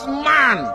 man.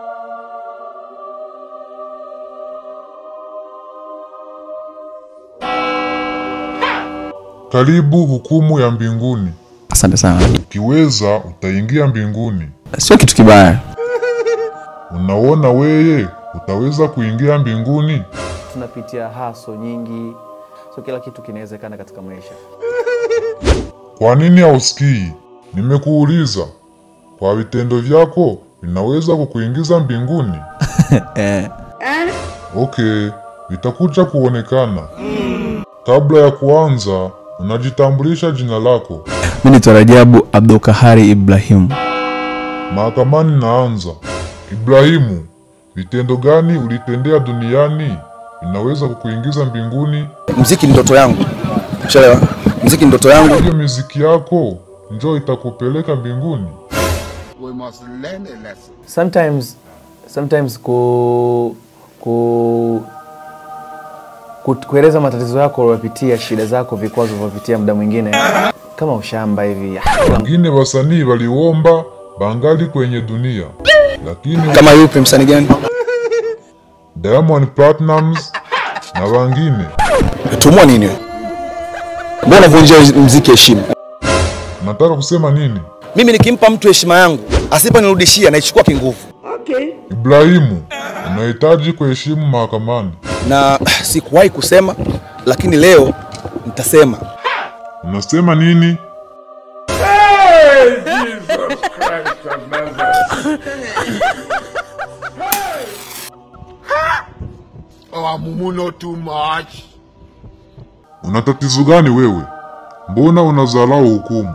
Karibu hukumu ya mbinguni. Asante sana. Ukiweza utaingia mbinguni. Sio kitu kibaya. Unaona weye utaweza kuingia mbinguni? tunapitia haso nyingi, so kila kitu kinawezekana katika maisha. Kwa nini hausikii? Nimekuuliza. Kwa vitendo vyako vinaweza kukuingiza mbinguni? Eh, Okay, vitakuja kuonekana. Kabla ya kuanza, unajitambulisha jina lako. mimi ni Rajabu Abdulkahari Ibrahim. Mahakamani naanza. Ibrahimu, vitendo gani ulitendea duniani vinaweza kukuingiza mbinguni? Mziki ni ndoto yangu, ushalewa? Mziki ni ndoto yangu. Hiyo miziki yako njo itakupeleka mbinguni. We must learn a lesson. Sometimes, sometimes ku, ku, ku, kueleza matatizo yako uliyopitia, shida zako, vikwazo ulivyopitia muda mwingine kama ushamba hivi. Wengine wasanii waliomba bangali kwenye dunia, lakini Kama yupi msanii gani? Diamond Platnumz na wengine. Tumua nini wewe? Mbona unavunjia mziki heshima? Nataka kusema nini? Mimi nikimpa mtu heshima yangu, asiponirudishia naichukua kinguvu, Ibrahimu, unahitaji kuheshimu mahakamani. na sikuwahi kusema, lakini leo nitasema. Unasema nini? Oh, Mumu, not too much. Una tatizo gani wewe? Mbona unadharau hukumu?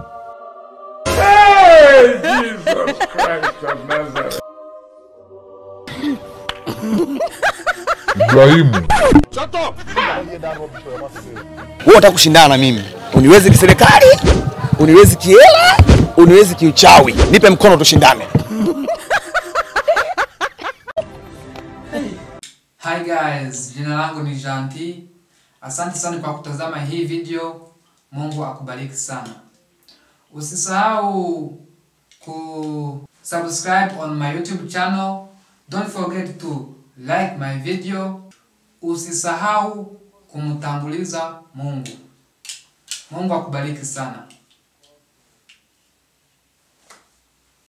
Ibrahimu, Wewe unataka kushindana na mimi, uniwezi kiserikali, uniwezi kiela, uniwezi kiuchawi. Nipe mkono tushindane. Hi guys, jina langu ni Janti. Asante sana kwa kutazama hii video. Mungu akubariki sana. Usisahau ku subscribe on my YouTube channel. Don't forget to like my video. Usisahau kumtambuliza Mungu. Mungu akubariki sana.